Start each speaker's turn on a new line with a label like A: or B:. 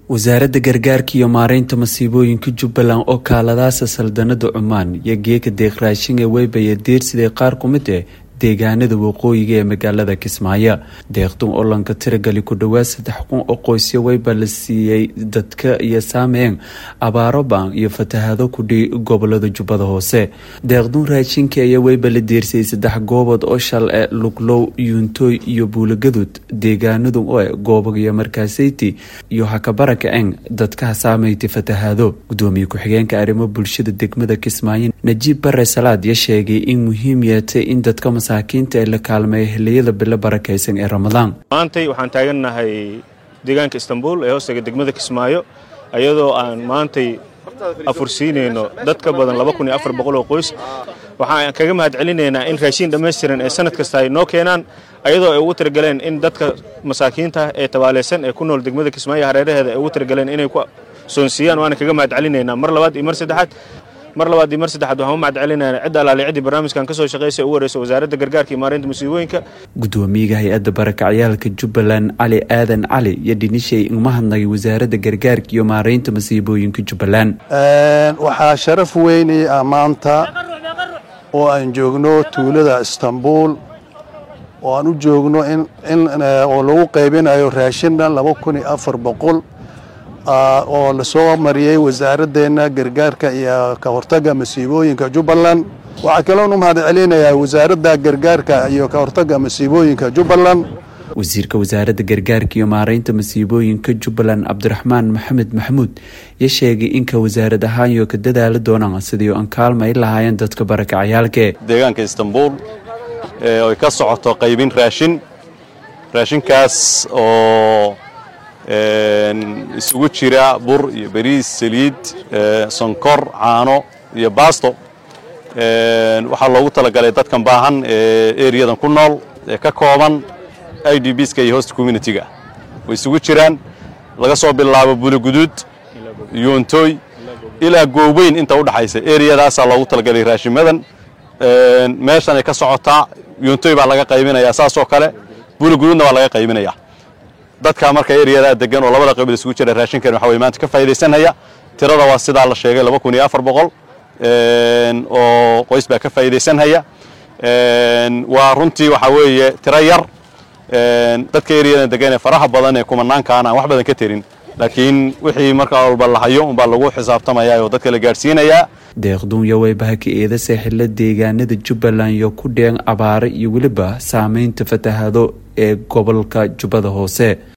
A: wasaaradda gargaarka iyo maareynta masiibooyinka jubbaland oo kaaladaasa saldanada cumaan iyo geeka deeq raashin ee weybaya deersiday qaar ku mid eh deegaanada waqooyiga ee magaalada kismaayo deeqdun oo lanka tiragali ku dhowaad saddex kun oo qoysyo weyba la siiyey dadka iyo saameyn abaaro baan iyo fatahaado kudhi gobolada jubbada hoose deeqdun raashinka ayaa weyba la deersiyey saddex goobood oo shal e luglow yuuntooy iyo buulagadud deegaanadu oo e goobag iyo markaaseyti iyo hakabaraka eng dadkaha saameyti fatahaado gudoomiye ku-xigeenka arrimo bulshada degmada kismaayo najiib bare salaad ya sheegay in muhiim yeetay in dadka masaakiinta ee la kaalmeeya xiliyada bilo barakaysan ee ramadaan
B: maantay waxaan taagannahay deegaanka istanbul ee hoostaga degmada kismaayo iyadoo aan maantay afursiinayno dad ka badan oo qoys waxaan kaga mahad celinaynaa in raashiin dhammaystiran ee sanad kasta ay noo keenaan ayadoo ay ugu talagaleen in dadka masaakiinta ee tabaaleysan ee ku nool degmada kismaayo hareeraheeda ay ugu talagaleen inay ku soonsiiyaan waana kaga mahad celinaynaa mar labaad iyo mar saddexaad mar labaad iyo mar saddexaad waxaan u mahad celinayna cidda alaali ciddii barnaamijkan kasoo shaqeysa ugu horeysa wasaaradda gargaarka iyo maareynta musiibooyinka
A: gudoomiyaha hay-adda barakacyaalka jubbaland cali aadan cali iyo dhinishay igma hadnagay wasaaradda gargaarka iyo maareynta masiibooyinka jubbaland
C: waxaa sharaf weynay ah maanta oo aan joogno tuulada istanbul oo aan u joogno oo lagu qaybinayo raashin dhan laba kun iyo afar boqol oo lasoo mariyey wasaaraddeena gargaarka iyo ka hortagga masiibooyinka jubbaland waxaa kaloon u mahad celinayaa wasaaradda gargaarka iyo ka hortagga masiibooyinka jubbaland
A: wasiirka wasaaradda gargaarka iyo maareynta masiibooyinka jubbaland cabdiraxmaan maxamed maxamuud ya sheegay inka wasaarad ahaan iyo ka dadaali doonaan sidii aan kaalmay lahaayeen dadka barakacayaalke
D: deegaanka istanbul ay ka socoto qaybin raashin raashinkaas oo isugu jira bur iyo bariis saliid sonkor caano iyo baasto waxaa loogu talagalay dadkan baahan ee eriyadan ku nool ee ka kooban i d bska iyo host communitiga way isugu jiraan laga soo bilaabo buliguduud yuuntooy ilaa gooweyn inta udhaxaysa eriyadaasaa loogu talagalay raashimadan meeshan ay ka socotaa yuuntooy baa laga qaybinayaa saasoo kale buliguduudna waa laga qaybinayaa dadka marka eryadaa degan oo labada qabiil isugu jira raashinkan waxa way maanta ka faa'iidaysanaya tirada waa sidaa la sheegay laba kun iyo afar boqol oo qoys baa ka faa'iidaysanhaya waa runtii waxaa weeye tiro yar dadka eryadan degan ee faraha badan ee kumanaankaan aan wax badan ka terin laakiin wixii markaa walba la hayo unbaa lagu xisaabtamayaa oo dadka la gaadhsiinayaa
A: deeqduunya weybaha ka eeda saaxilla deegaanada jubbaland iyo ku dheen abaare iyo weliba saameynta fatahaado ee gobolka jubbada hoose